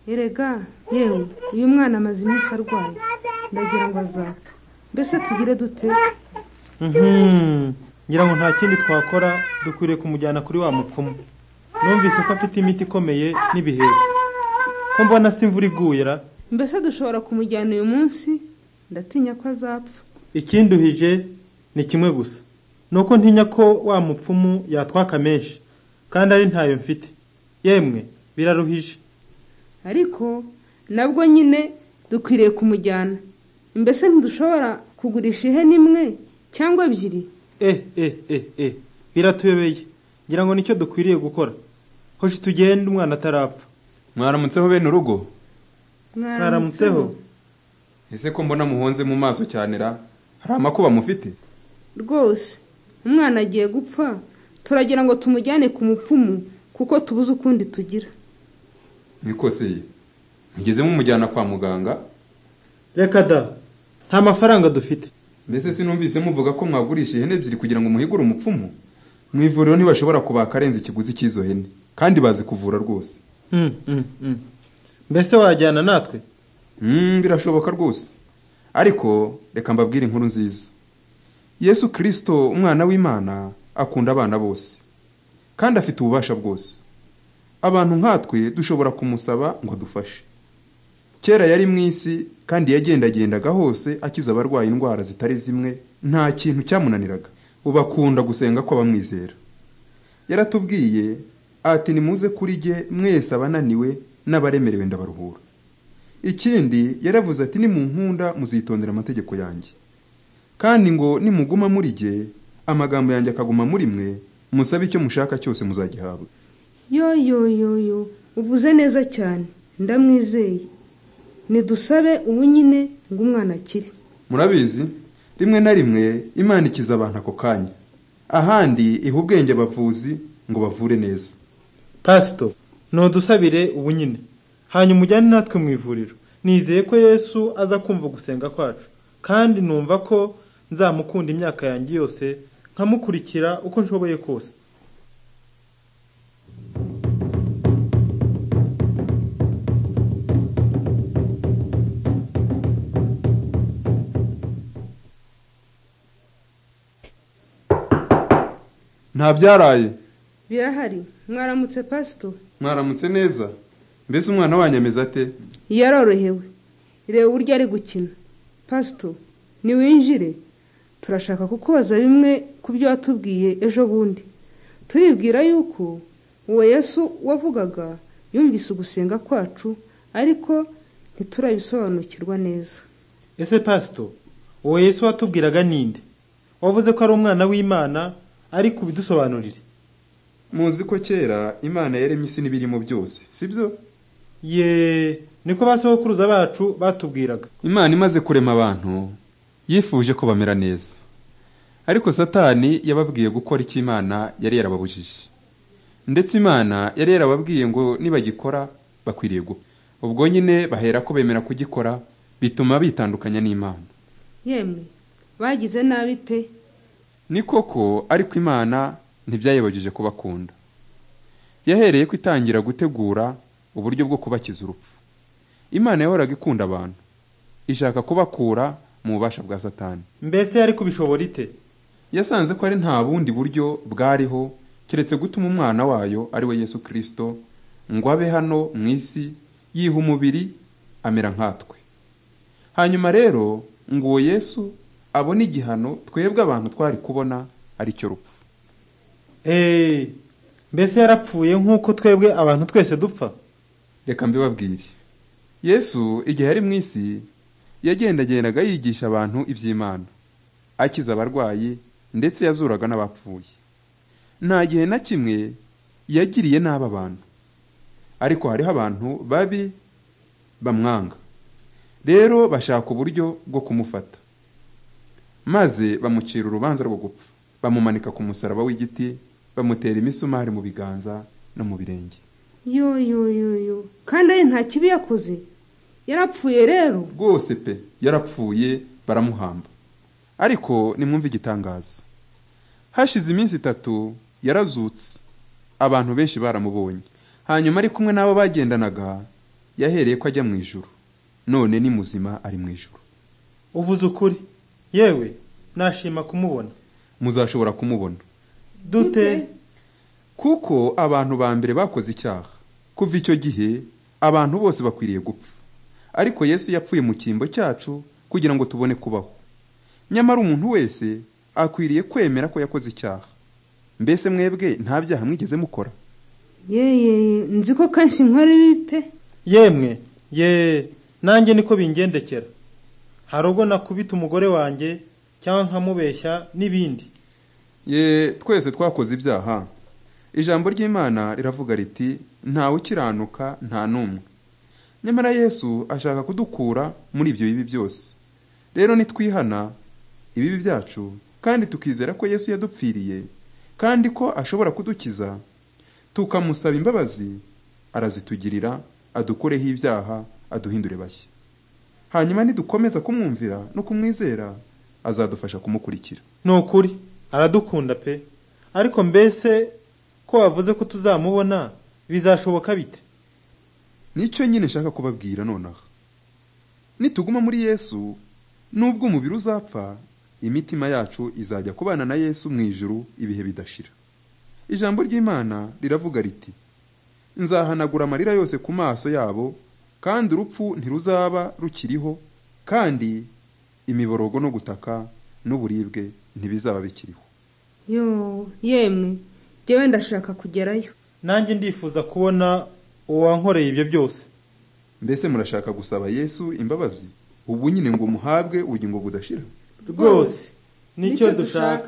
erega yewe uyu mwana amaze iminsi arwaye ndagira ngo azapfa mbese tugire dute ngira ngo nta kindi twakora dukwiriye kumujyana kuri wa mupfumu numvise ko afite imiti ikomeye n'ibiheri ko mbona si imvura iguye ra mbese dushobora kumujyana uyu munsi ndatinya ko azapfa ikinduhije ni kimwe gusa ni uko ntinya ko wa mupfumu yatwaka menshi kandi ari ntayo mfite yemwe biraruhije ariko nabwo nyine dukwiriye kumujyana mbese ntidushobora kugurisha ihene imwe cyangwa ebyiri eh eh eh eh biratuyobeye ngira ngo nicyo dukwiriye gukora hoshi tugende umwana atarapfa mwaramutseho bene urugo Mwaramutseho ese ko mbona muhonze mu maso cyane ra hari amakuba mufite rwose umwana agiye gupfa turagira ngo tumujyane ku mupfumu kuko tubuze ukundi tugira niko se mugeze mumujyana kwa muganga reka da nta mafaranga dufite mbese sinumvise muvuga ko mwagurisha ihene ebyiri kugira ngo muhigure umupfumu mu ivuriro ntibashobora kubaka arenze ikiguzi cy'izo hene kandi bazi kuvura rwose Mm, mm, mm. mbese wajyana natwe Mm, birashoboka rwose ariko reka mbabwire inkuru nziza yesu kirisito umwana w'imana akunda abana bose kandi afite ububasha bwose abantu nkatwe dushobora kumusaba ngo adufashe kera yari mu isi kandi yagendagendaga hose akiza abarwaye indwara zitari zimwe nta kintu cyamunaniraga ubu akunda gusenga kw'abamwizera yaratubwiye ati nimuze kuri jye mwese abananiwe n'abaremerewe ndabaruhura ikindi yaravuze ati nimunkunda muzitondera amategeko yanjye kandi ngo nimuguma muri jye amagambo yanjye akaguma muri mwe musabe icyo mushaka cyose muzagihabwa yo yo yo yo uvuze neza cyane ndamwizeye nidusabe ubu nyine ngo umwana akire murabizi rimwe na rimwe imana ikiza abantu ako kanya ahandi iha ubwenge abavuzi ngo bavure neza pasito ntudusabire ubu nyine hanyuma ujyane natwe mu ivuriro nizeye ko yesu aza kumva gusenga kwacu kandi numva ko nzamukunda imyaka yanjye yose nkamukurikira uko nshoboye kose nta byaraye birahari mwaramutse pasito mwaramutse neza mbese umwana wanyemeza ate yarorohewe reba uburyo ari gukina pasito niwinjire turashaka kukubaza bimwe ku byo watubwiye ejo bundi turibwira yuko uwo yesu wavugaga yumvise ugusenga kwacu ariko ntiturabisobanukirwa neza ese pasito uwo yesu watubwiraga ninde wavuze ko ari umwana w'imana ariko ubidusobanurire muzi ko kera imana yaremye isi n'ibirimo byose si byo ye niko ba sokuruza bacu batubwiraga imana imaze kurema abantu yifuje ko bamera neza ariko satani yababwiye gukora icyo imana yari yarababujije ndetse imana yari yarababwiye ngo nibagikora bakwiriye gupfa ubwo nyine bahera ko bemera kugikora bituma bitandukanya n'imana yemwe bagize nabi pe ni koko ariko imana ntibyayibagije kubakunda yahereye ko itangira gutegura uburyo bwo kubakiza urupfu imana yahoraga ikunda abantu ishaka kubakura mu bubasha bwa satani mbese yari kubishobora ite yasanze ko ari nta bundi buryo bwariho keretse gutuma umwana wayo ari we yesu kirisito ngo abe hano mu isi yiha umubiri amera nkatwe hanyuma rero ngo uwo yesu abone igihano twebwe abantu twari kubona ari cyo rupfu eee mbese yarapfuye nk'uko twebwe abantu twese dupfa reka mbibabwire yesu igihe yari mu isi yagendagendaga yigisha abantu iby'imana akiza abarwayi ndetse yazuraga n'abapfuye nta gihe na kimwe yagiriye nabi abantu ariko hariho abantu babi bamwanga rero bashaka uburyo bwo kumufata maze bamucira urubanza rwo gupfa bamumanika ku musaraba w'igiti bamutera imisumari mu biganza no mu birenge yo yo yo yo kandi ari nta kibi yakoze yarapfuye rero rwose pe yarapfuye baramuhamba ariko nimwumve igitangaza hashize iminsi itatu yarazutse abantu benshi baramubonye hanyuma ari kumwe n'abo bagendanaga yahereye ko ajya mu ijuru none ni muzima ari mu ijuru uvuze ukuri yewe nashima kumubona muzashobora kumubona dute kuko abantu ba mbere bakoze icyaha kuva icyo gihe abantu bose bakwiriye gupfa ariko yesu yapfuye mu cyimbo cyacu kugira ngo tubone kubaho nyamara umuntu wese akwiriye kwemera ko yakoze icyaha mbese mwebwe nta byaha mwigeze mukora yeye nzi ko kenshi nkora ibi pe yemwe ye nanjye niko bingendekera hari ubwo nakubita umugore wanjye cyangwa nkamubeshya n'ibindi ye twese twakoze ibyaha ijambo ry'imana riravuga riti ntawe ukiranuka nta n'umwe nyamara yesu ashaka kudukura muri ibyo bibi byose rero nitwihana ibibi byacu kandi tukizera ko yesu yadupfiriye kandi ko ashobora kudukiza tukamusaba imbabazi arazitugirira adukureho ibyaha aduhindure bashya hanyuma nidukomeza kumwumvira no kumwizera azadufasha kumukurikira ni ukuri aradukunda pe ariko mbese ko wavuze ko tuzamubona bizashoboka bite nicyo nyine nshaka kubabwira nonaha nituguma muri yesu nubwo umubiri uzapfa imitima yacu izajya kubana na yesu mu ijuru ibihe bidashira ijambo ry'imana riravuga riti nzahanagura amarira yose ku maso yabo kandi urupfu ntiruzaba rukiriho kandi imiborogo no gutaka n'uburibwe ntibizaba bikiriho yo yemwe njyewe ndashaka kugerayo nanjye ndifuza kubona uwankoreye ibyo byose mbese murashaka gusaba yesu imbabazi ubu nyine ngo muhabwe ubugingo budashira rwose nicyo dushaka